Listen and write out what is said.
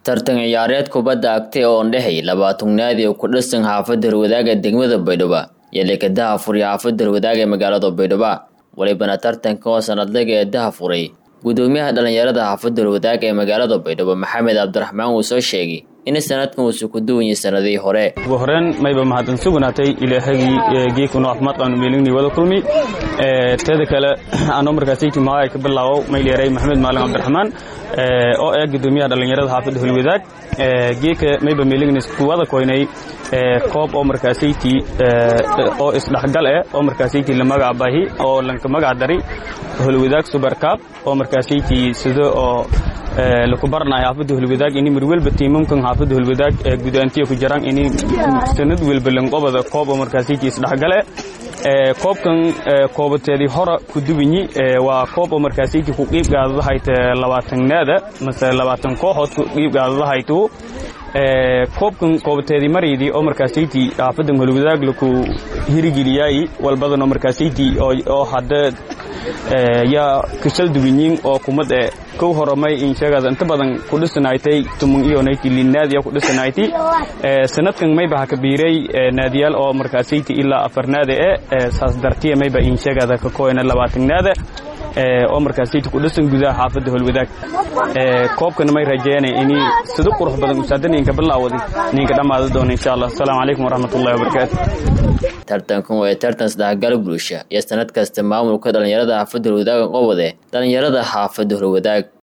tartan ciyaareed kubadda agtay oo ndhexay labaatugnaadii oo ku dhisan xaafadda harwadaaga degmada baydhabo iyo lekadaha furiya xaafadda harwadaaga ee magaalada baydhabo walibana tartanka oo sanadlaga ee daha furay gudoomiyaha dhallinyarada xaafadda harwadaaga ee magaalada baydhabo maxamed cabdiraxmaan uu soo sheegay in sanadkan uusu ku duwanyay sanadihii hore ugu horeen mayba mahadsan sugnaatay ilaahagii geekunu caafimaad qaanu meelinii wada kulmi teeda kale anoo markaasayki maay ka bilaabow mayleeray maxamed maalin cabdiraxmaan oo ah gudoomiyaha dhallinyarada xaafadda holwadaag geeka mayba meelignis kuwada koynay koob oo markaasayti oo isdhexgal eh oo markaasayti la magac bahi oo lanka magac dari holwadaag subarkaab oo markaasayti sida oo laku baranayo xaafadda holwadaag ini mar welba tiimamkan xaafadda holwadaag ee gudaantiya ku jiraan ini sanad welba lanqobada koob oo markaasayti isdhexgale koobkan koobateedii hora ku duwanyi waa koob oo markaasayti ku qiib gaadadahayt labaatanaada mase labaatan kooxood ku qiib gaadadahaytu koobkan koobateedii maraydii oo markaasayti xaafaddan holwadaag laku hirigeliyaay walbadan oo markaasayti oo hadda yaa kashal duwanyiin oo kumad e kow horamay insheegaas inta badan ku dhisanaaytay tumun iyo nayti linaadiya ku dhisanaaytay sanadkan mayba ha kabiiray naadiyaal oo markaasayti ilaa afarnaada e saas dartiya mayba insheegaada ka kooyna labaatanaada oo markaasayti ku dhisan gudaha xaafadda holwadaag koobkana may rajeynay ini sida qurux badan usaada ninka bilaawadi ninka dhammaada doona insha allah asalaamu calaykum waraxmatullahi wabarakaatu tartankan waa tartan isdhexgal bulsha iyo sanad kasta maamulka dhallinyarada xaafadda holwadaag qobode dhallinyarada xaafadda holwadaag